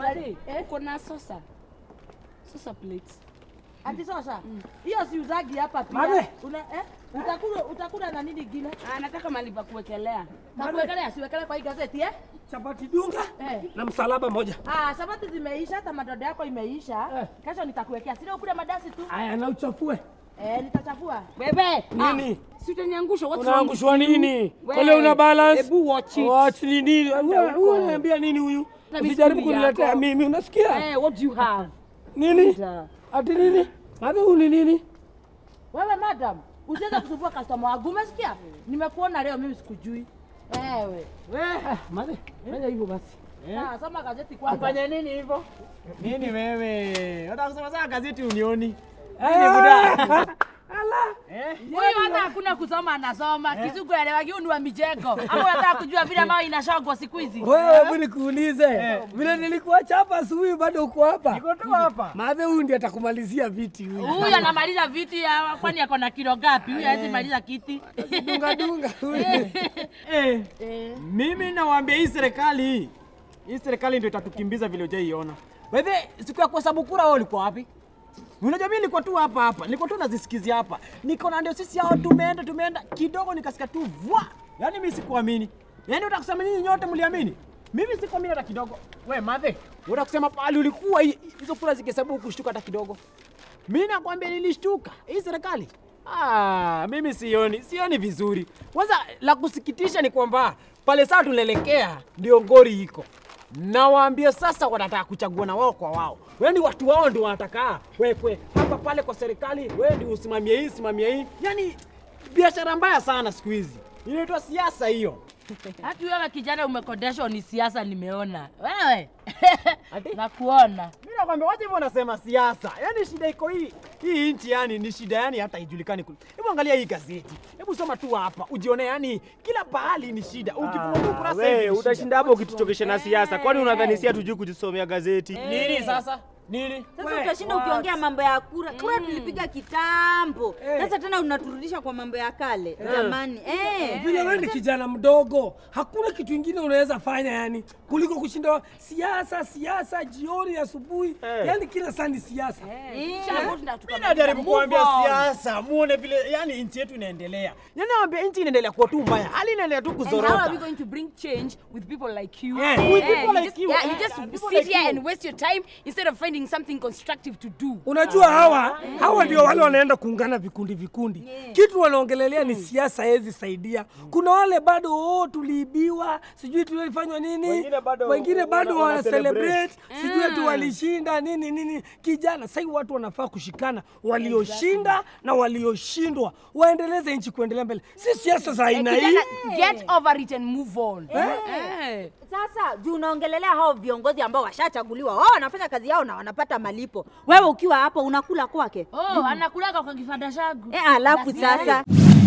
Mali, Eh? uko na sosa sosa plates Ati sasa hiyo si uzagi hapa pia. Mali. Una eh? Utakula utakula na nini gine? Ah, nataka mali pa kuwekelea Na kuwekelea siwekelea kwa hii gazeti eh? Chapati dunga Eh. na msalaba moja. Ah, sabati zimeisha, hata madodo yako imeisha. Eh. Kesho nitakuwekea. Sio ukule madasi tu. Aya, na uchafue Eh, nitachafua. bebe nini? si utaniangusha what's wrong Unaangushwa with you? nini? We, Kole una balance? hebu watch it. Watch ni nini? Wewe huko. wewe unaniambia nini huyu? Na Usijaribu misuli kuniletea yako. mimi, unasikia? Eh, what do you have Nini? Da. Ati nini? Madhe huu ni nini? Wewe madam, usiweze kusumbua customer wangu. Umesikia? Nimekuona leo mimi sikujui. Ewe. Ah, Madhe, fanya hivyo basi. Sawa, soma gazeti kwanza. Fanya nini hivyo? Nini wewe? Unataka kusema saa gazeti unioni? Ah, Ala. Eh? huyu hata hakuna kusoma anasoma kizungu elewagi huyu ni wa mijengo ama unataka kujua vile ambayo inashogwa siku hizi Wewe hebu nikuulize. Vile nilikuacha hapa asubuhi bado uko hapa. Niko tu hapa. Madhe huyu ndiye atakumalizia viti huyu. huyu anamaliza viti ya- kwani ako na kilo ngapi huyu hawezi maliza kiti Dunga dunga huyu. Eh. Mimi nawaambia hii serikali hii. Hii serikali ndio itatukimbiza vile hujaiona. Wewe siku ya kuhesabu kura wewe ulikuwa wapi? Unajua mimi nilikuwa tu hapa hapa. Nilikuwa tu nazisikizia hapa. Niko na ndio sisi hao tumeenda tumeenda kidogo nikasikia tu vwa. Yaani mimi sikuamini. Yaani utakusema nyinyi nyote mliamini? Mimi sikuamini hata kidogo. We madhe, utakusema pale ulikuwa hi- hizo kura zikihesabu kushtuka hata kidogo. Mimi nakwambia nilishtuka. Hii serikali Ah, mimi sioni, sioni vizuri. Kwanza la kusikitisha ni kwamba pale sasa tunaelekea ndio ngori iko. Nawaambia sasa wanataka kuchagua na wao kwa wao. Wewe ni watu wao ndio wanataka wekwe hapa pale kwa serikali, wewe ndio usimamie hii, simamie hii. Yaani biashara mbaya sana siku hizi. Inaitwa siasa hiyo. hati wewe kijana umekodeshwa ni siasa nimeona wewe Ati? nakuona Mimi nakwambia wacha hivyo unasema siasa. Yaani shida iko hii. Hii nchi yani ni shida yani hata ijulikani. kule. Hebu angalia hii gazeti. Hebu soma tu hapa ujione yani kila pahali ni shida. Ukifungua tu kurasa hivi We, ni utashinda shida. hapo ukituchokesha na siasa. Kwani unadhani si hatujui kujisomea gazeti? Nini sasa? Nini? Sasa utashinda ukiongea mambo ya kura. Kura tulipiga kitambo. Sasa tena unaturudisha kwa mambo ya kale. Jamani. Eh. Vile wewe ni kijana mdogo, hakuna kitu ingine unaweza fanya yani kuliko kushinda siasa siasa jioni asubuhi, yani kila saa ni siasa. Mimi najaribu kuambia siasa, muone vile yani nchi yetu inaendelea. Yaani naambia nchi inaendelea kuwa tu mbaya. Hali inaendelea tu And how are we kuzorota. going to bring change with people like you? Eh. With Eh, people you like just, you. Yeah, Eh, you just people sit like here you. and waste your time instead of finding something constructive to do. Unajua hawa hawa ndio wale wanaenda kuungana vikundi vikundi, kitu wanaongelelea ni siasa hezi saidia. Kuna wale bado oh, tuliibiwa, sijui tulifanywa nini, Wengine bado wengine bado wana- wana wana celebrate, sijui ati walishinda nini nini. Kijana, sasa watu wanafaa kushikana, walioshinda na walioshindwa waendeleze nchi kuendelea mbele, si siasa za aina hii. Kijana, get over it and move on. Eh. Sasa juu unaongelelea hao viongozi ambao washachaguliwa, wao wanafanya kazi yao na wanapata malipo. Wewe ukiwa hapo unakula kwake. Oh, anakulaga kwa kifanda changu. Eh, alafu Basi, sasa